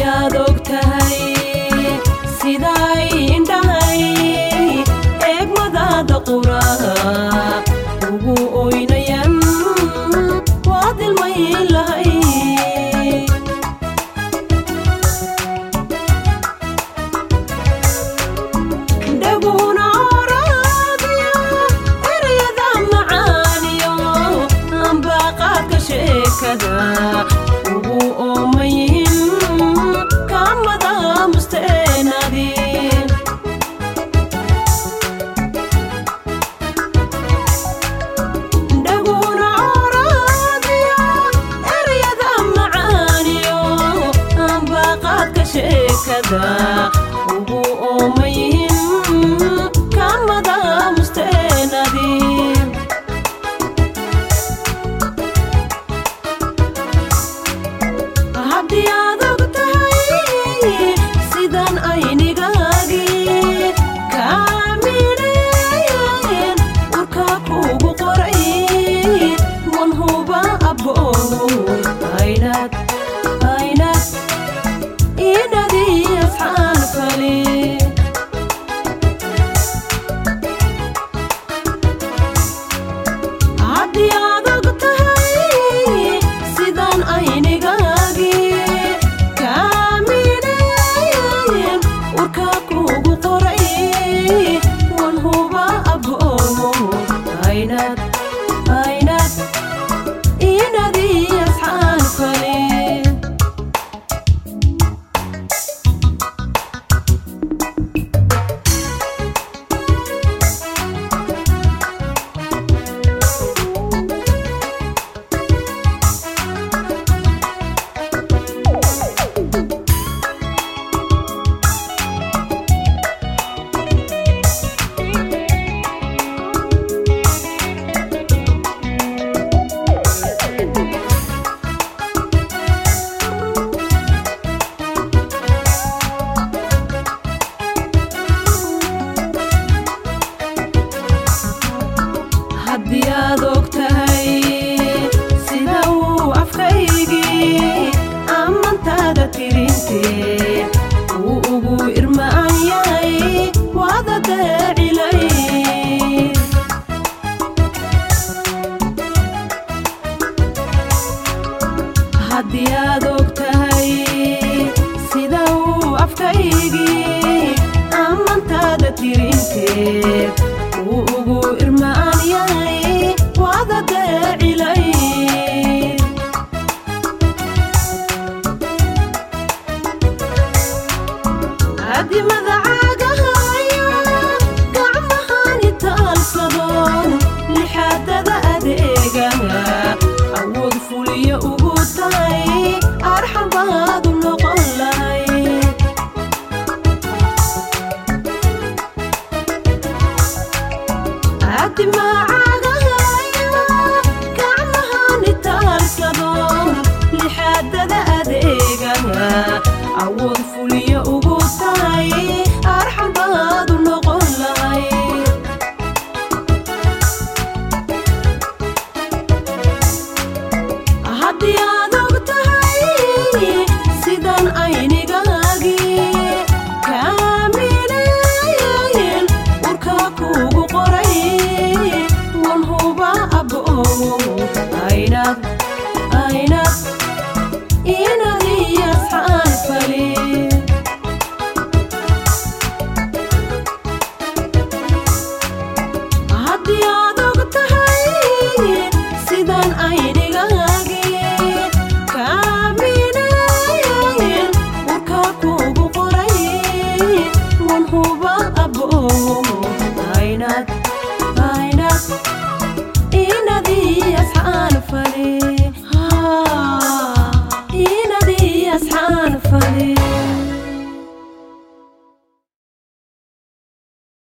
aad og tahay siday indhahay eegmadaada qura ugu oynayan waad ilmayn lahay dhaguna oraadiyo erayada macaaniyo ambaqaadka sheekada ugu oomayin kamada musteenadin dhaguna oraadiyo erayada macaaniyo ambaqaadka sheekada ugu oomayin kamada musteenadin haddii aad og tahay sidan aynigaagii kaamineeyeen urka kugu qoray wan huba abooy aynad aynad inadii afxaan fali haddii aad og tahay sidan aynigaagii kaamineeyeen urka kugu qoray wan huba aboomo aynad aynad inadii asxaan fali haddii aad og tahay sida uu afkaygii ammantaada tirintee uu ugu irma'an yahay waada daacilay haddii aad og tahay sida uu afkaygii ammantaada tirintee uu ugu irma'an yahay waada daacilay adimada caagahayo gacmahani taalsado lixaadada adeegaha awood fuliyo ugu tahay arxan baadu noqon lahay adimacagahayo gacmahani taalsado lixaadada adeegaha awood fuliyo ugu tahay arxan baadu noqon lahay haddii aad og tahay sidan aynigaagii kaamineeyeen urka kugu qoray wan huba aboomo aynad aynad inadii asxaan fali haddii aad og tahay sidan aynigaagii kaamineeyeen urka kugu qoray wan huba aboomo aynad aynad